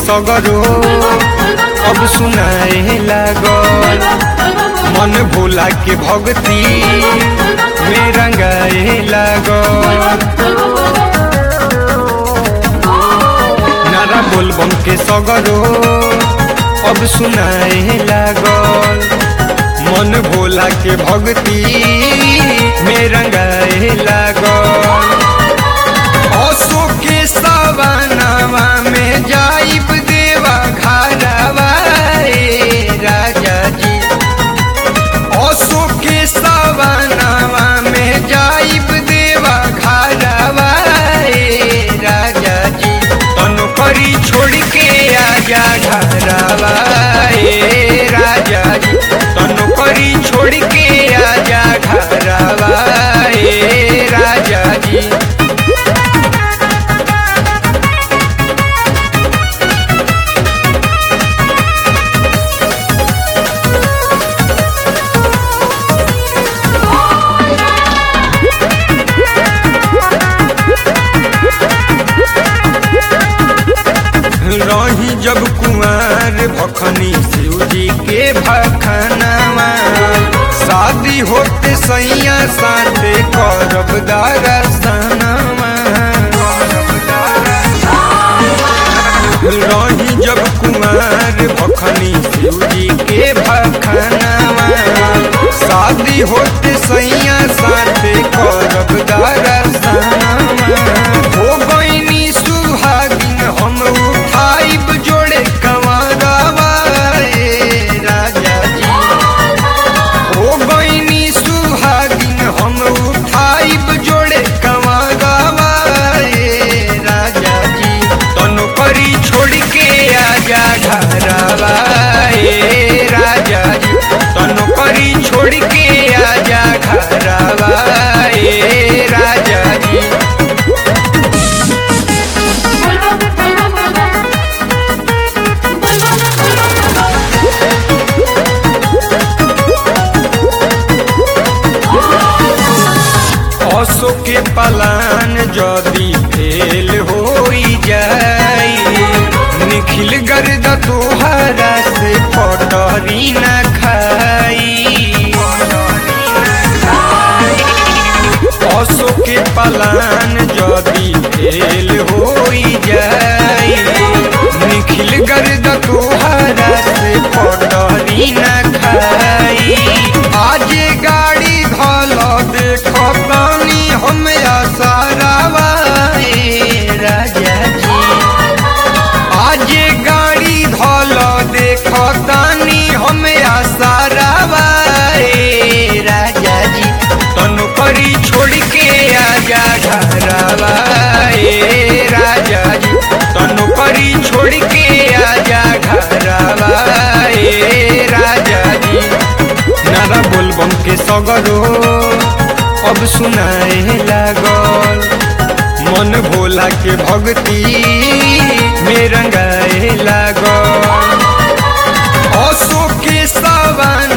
सगरो अब सुनाए लागल मन भोला के भक्ति में रंगाए लागल नारा बोलबम के सगरो अब सुनाए लागल मन भोला के भक्ति में रंगाए लागल असो के सवनावा में जाइब देवा घरवा ए राजा जी असो के सवनावा में जाइब देवा घरवा ए राजा जी तनु करी छोड़ के आजा घरवा ए राजा जी तनु करी छोड़ के आजा घरवा ए राजा जी रही जब कुमार भखनी शिव जी के भखनावा शादी होते सैया साथे करब दरसनावा रही जब कुमार भखनी शिव जी के भखनावा शादी होते सैया साथे करब दरसनावा हो गईनी सुहागिन हम उठाइब जोड़े कंवरवा ए राजा जी हो गईनी सुहागिन हम उठाइब जोड़े कंवरवा ए राजा जी तनु करी छोड़ के आजा घरवा ए राजा जी तनु करी छोड़ के आजा घरवा ए राजा जी असो के पलान जदी फेल होई जाई निखिल गर्द तोहरा से पटरी न खाई असो के पलान जदी फेल होई जाई निखिल गर्द तोहरा से पटरी न खाई आज गाड़ी धल देख पानी हम आसारावा ए राजा जी आज गाड़ी धल देख तानी हम आसारावा ए राजा जी तनु करी छोड़ के आजा घरवा ए राजा जी तनु करी छोड़ के आजा घरवा ए राजा जी नारा बोलबम के सगरो अब सुनाए लागल मन भोला के भक्ति में रंगाए लागल असो के सवन